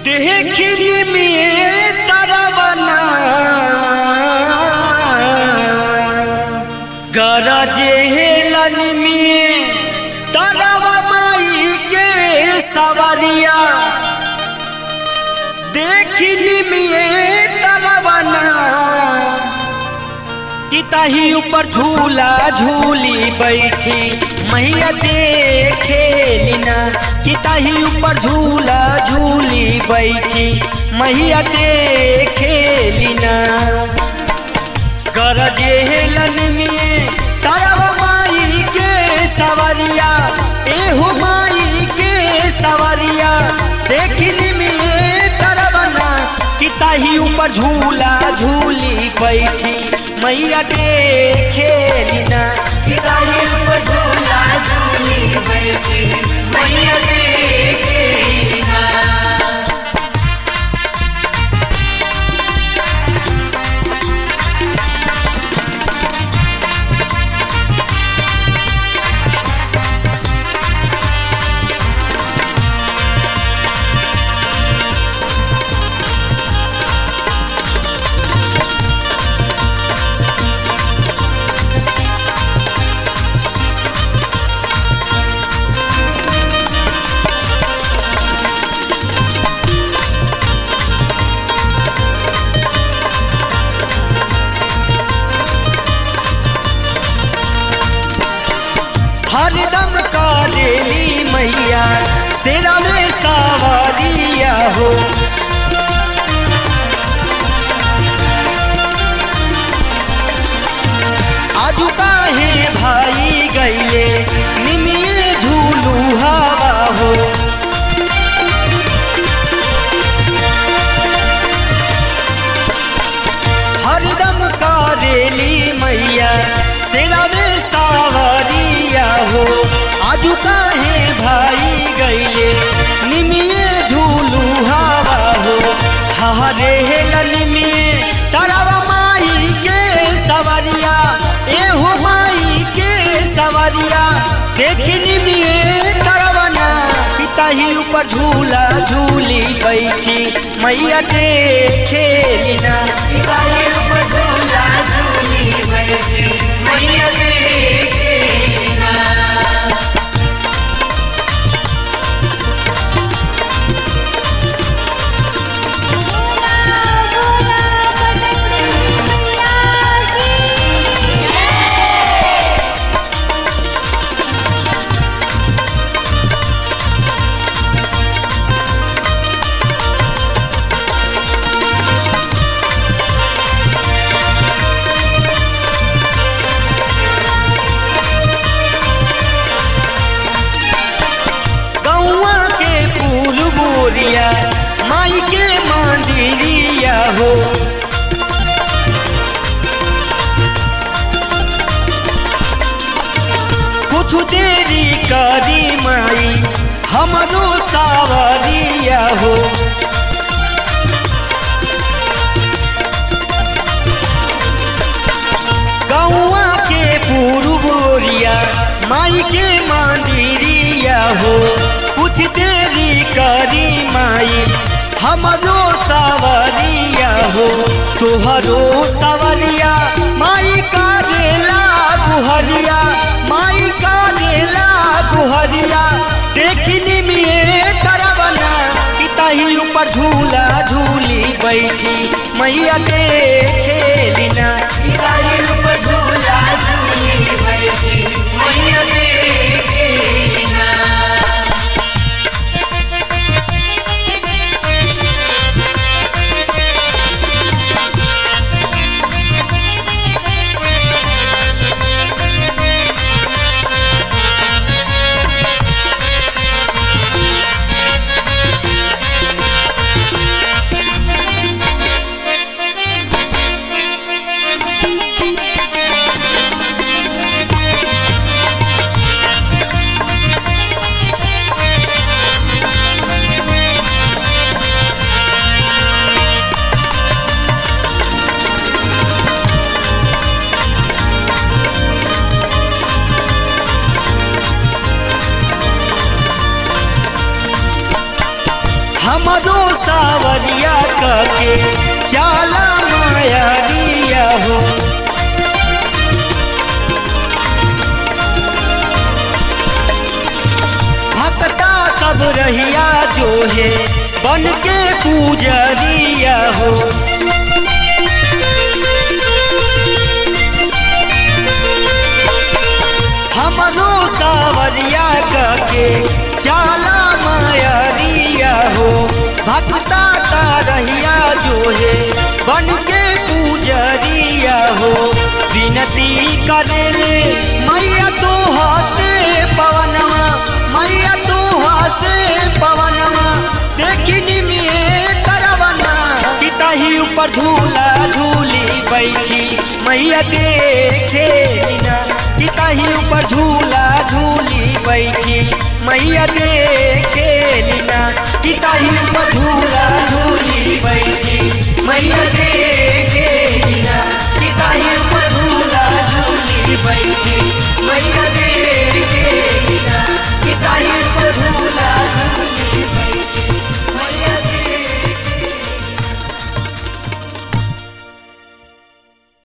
देखली में तरवना गरजे हेलन में तरव माई के सवरिया देखली में तरवना किताही ऊपर झूला झूली बैठी मैया देखे लीना किताही ऊपर झूला झूली बैठी मैया देखे लीना गरजे हेलन में तरव माई के सवरिया एहू माई के सवरिया देखनी में तरवना किताही ऊपर झूला झूली बैठी मैया देखे लीना किताबी ऊपर झूला झूली बैठी मैया देखे ना हरदम कालेली मैया सेरा में सवारिया हो आजू काहे भाई गईले निमिये झूलू हवा हो हरदम कारेली मैया सेरा में सावरिया हो आजू काहे भाई गईले निमिये झूलू हवा हो हरे हेलन में तरवा माई के सवरिया एहो माई के सवरिया देखनी में तरवना पिताही ऊपर झूला झूली बैठी मैया देखे लीना किताबी ऊपर झूला झूली बैठी मैया देखे ना गौआ के फूल बोरिया माई के मंदिरिया हो कुछ देरी करी माई हमरो सावरिया हो गौआ के पूर्व बोरिया माई के मंदिरिया हो कुछ देरी करी माई हमरो सवरिया हो तोहरो सवरिया माई का रेला गुहरिया माई का रेला गुहरिया देखनी में तरवना किताही ऊपर झूला झूली बैठी मैया देखे लीना किताबी ऊपर झूला झूली बैठी मैया देखे ना Thank you. के चाला मायरिया हो भक्ता सब रहिया जो है बन के पूजरिया हो हमरो सावरिया के चाला मायरिया हो भक्ता का रहिया जो है बन के पूजरिया हो विनती करे मैया तो हसे पवनवा मैया तो हसे पवनवा देखनी में करवना पिताही ऊपर झूला झूली बैठी मैया देखे ना पिताही ऊपर झूला झूली बैठी मैया देखे ना पिताही ऊपर झूला